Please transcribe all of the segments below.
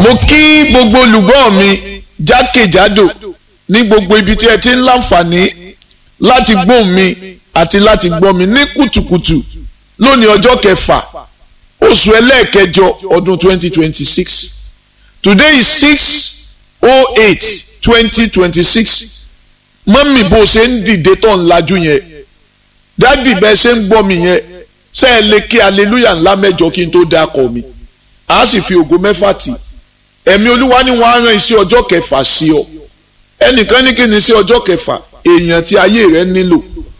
mo kí gbogbo olùgbọ́ mi jákèjádò ní gbogbo ibi tí ẹ ti ń láǹfààní láti gbóhùn mi àti láti gbọ́ mi ní kùtùkùtù lónìí ọjọ́ kẹfà oṣù ẹlẹ́ẹ̀kẹjọ ọdún 2026 today is 6 08 2026 mọ́mì bó ṣe ń dìde tó ń lajú yẹn dádì bẹ́ẹ̀ ṣe ń gbọ́ mi yẹn ṣe é lè kí aleluya ńlá mẹ́jọ kí n tó dákọ̀ mi a sì fi ògo mẹ́fà tì ẹ̀mí olúwa ni wọ́n á rán iṣẹ́ ọjọ́ kẹfà sí ọ ẹnìkan ní kí ni iṣẹ́ ọjọ́ kẹfà èèyàn tí ayé rẹ nílò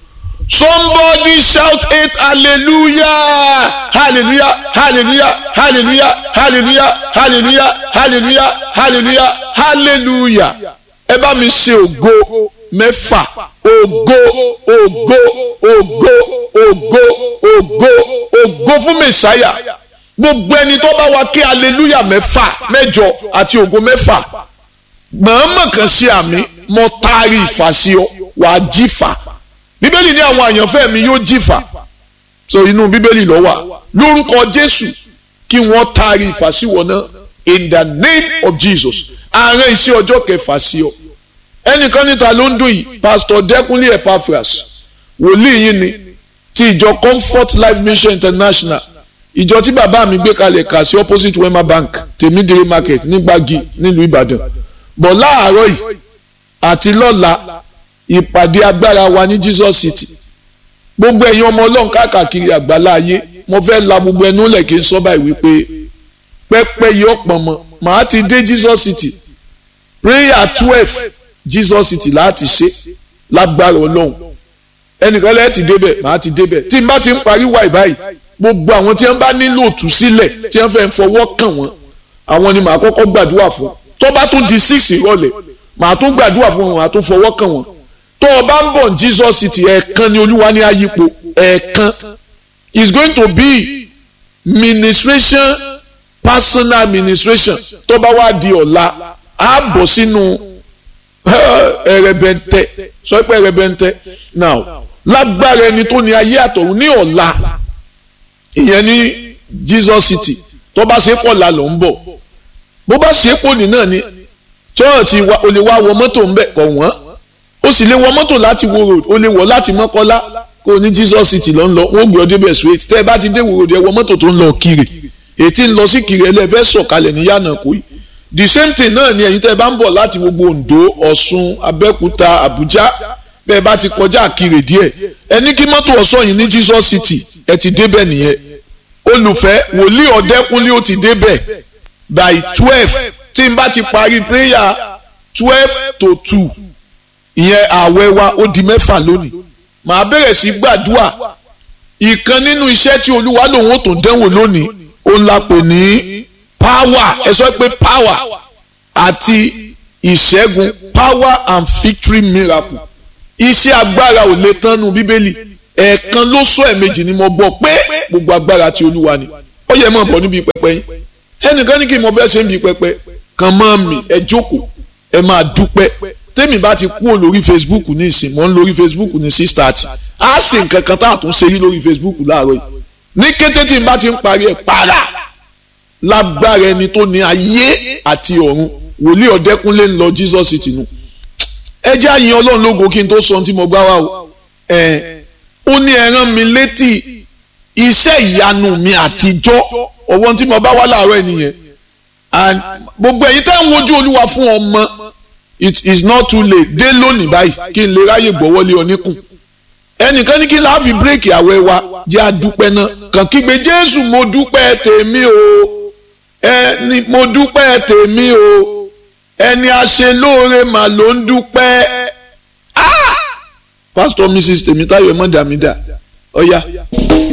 somebody shout eight hallelujah hallelujah hallelujah hallelujah hallelujah hallelujah hallelujah hallelujah hallelujah ẹ bá mi ṣe ògo mẹ́fà ògo ògo ògo ògo ògo ògo fún mẹ̀sáyà gbogbo ẹni tó bá wa kí hallelujah mẹ́fà mẹ́jọ àti ògo mẹ́fà mọ̀ọ́mọ̀ kan ṣe àmì mo taari ìfà sí ọ wàá jífà bíbélì ní àwọn àyànfẹ́ mi yóò jífà so inú bíbélì ló wà lórúkọ jésù kí wọ́n taari ìfà sí wọn náà in the name of jesus àárín iṣẹ́ ọjọ́ kẹfà sí ọ ẹnìkan níta ló ń dùn yìí pastor dẹkùnlé epaphras wòlíì yìí ni ti ìjọ comfort life mission international ìjọ tí bàbá mi gbé kalẹ̀ kà sí opposite wema bank tèmídìrí market nígbàgì nílùú ìbàdàn bọ̀ láàárọ̀ yìí àti lọ́la ìpàdé agbára wa ní jesus city gbogbo ẹ̀yin ọmọ ọlọ́run káàkiri àgbàlá ayé mo fẹ́ la gbogbo ẹnu lẹ̀ kí n sọ báyìí wípé pẹ́pẹ́ yìí ọ̀pọ̀ mọ́ màá ti dé jesus city prayer twelve jesus city láti ṣe lágbára ọlọ́run ẹnìkan lẹ́ẹ̀ ti débẹ̀ màá ti débẹ̀ tí n bá ti ń parí wáì báyìí gbogbo àwọn tí wọ́n bá nílò òtúsílẹ̀ tí wọ́n fẹ́ fọwọ́ kàn wọ́n àwọn ni màá kọ́kọ́ gbàdúrà fún tó bá tún di six ìrọ̀lẹ́ màá tún gbàdúrà fún wọn màá tún fọwọ́ kàn wọ́n tó o bá ń bọ̀ ní jesus city ẹ̀ẹ̀kan ni olúwa ní ayípo ẹ̀ẹ̀kan is going to be ministration personal administration tó bá wá di ọ̀la á bọ̀ sínú ẹ̀rẹ̀bẹ̀ntẹ́ sọ pé ẹ̀rẹ̀bẹ̀ntẹ́ now lágbára ẹni tó ní ayé àtọ̀run ní ọ̀la ìyẹn ní jesus city tó bá ṣe pọ̀ la ló ń bọ̀ bó bá ṣe pọ̀ ní náà ni chọ́ọ̀tì o lè wá wọ mọ́tò ńbẹ̀ kọ̀ wọ́n o sì lè wọ mọ́tò láti wo road o lè wọ̀ láti mọ́kọ́lá kó o ní jesus city ló ń lọ wọ́n gbé ọ débẹ̀ straight tẹ́ ẹ bá ti dé wo road ẹ wọ mọ́tò tó ń lọ kiri ètí ń lọ sí kiri ẹlẹ́fẹ́ sọ̀kalẹ̀ ní yànnà kó yìí the same thing náà ni ẹ̀yin tẹ́ ẹ bá ń bọ̀ láti gbogbo ondo ọ̀ṣun abẹ́òkúta àbújá bẹ́ẹ̀ bá ti kọjá kiri díẹ̀ ẹ ní kí mọ́tò ọ̀ṣọ́ yìí ní jesus city ẹ ti débẹ̀ nìyẹn olùfẹ́ wòlíì ọ̀dẹ́kúnlé ó ti débẹ̀ by twelve tí n bá ti parí prayer twelve to two ìyẹn ààwẹ̀ wa ó di mẹ́fà lónìí màá bẹ̀rẹ̀ sí gbàdúrà ìkan nínú iṣẹ́ tí olúwa lòun ó tó dẹ́wò lónìí ó ń la pè ní power ẹ sọ pé power àti ìṣẹ́gun power and victory miracle iṣẹ́ agbára ò lè tán nu bíbélì ẹ̀ẹ̀kan ló sọ ẹ̀ẹ̀mejì ni mo gbọ́ pé gbogbo agbára ti olúwa ni ó yẹ mọ̀ bọ̀ níbi pẹpẹ yín ẹnìkan ní kí mo fẹ́ ṣe ń bi pẹpẹ kan mọ́ mi ẹ jókòó ẹ máa dúpẹ́ tẹ́mi bá ti kúrò lórí facebook ní ìsìn mọ́ ń lórí facebook ní six thirty á sì nǹkan kan tá a tún ṣe yí lórí facebook láàárọ̀ yìí ní kété tí n bá ti ń parí ẹ̀ para lágbára ẹni tó ní ayé àti ọ̀run wòlíì ọ̀dẹ́kúnlé ń lọ jesus city nù ẹ jẹ́ àyìn ọlọ́run lógo kí n tó sọ ohun tí mo gbá wá o ẹ̀ ó ní ẹ rán mi létí iṣẹ́ ìyanu mi àtijọ́ ọwọ́ tí mo bá wá láàárọ̀ ẹ̀ nìyẹn and gbogbo ẹ̀yin tẹ́ ń wojú olúwa fún ọmọ it is not too late dé lónìí báyìí kí n lè ráyè gbọ́wọ́lé oníkùn ẹnìkan ní kí n láàfin bírèkì àwẹ̀ wa jẹ́ àdúpẹ́ náà kàn kígbe jésù mo dúpẹ́ tèmi o ẹni mo dúpẹ́ tèmi o ẹni aṣelóore mà ló ń dúpẹ́ ah pastor mrs tèmítáyọ̀ mọ̀dàmídà ọ̀ya. Oh, yeah.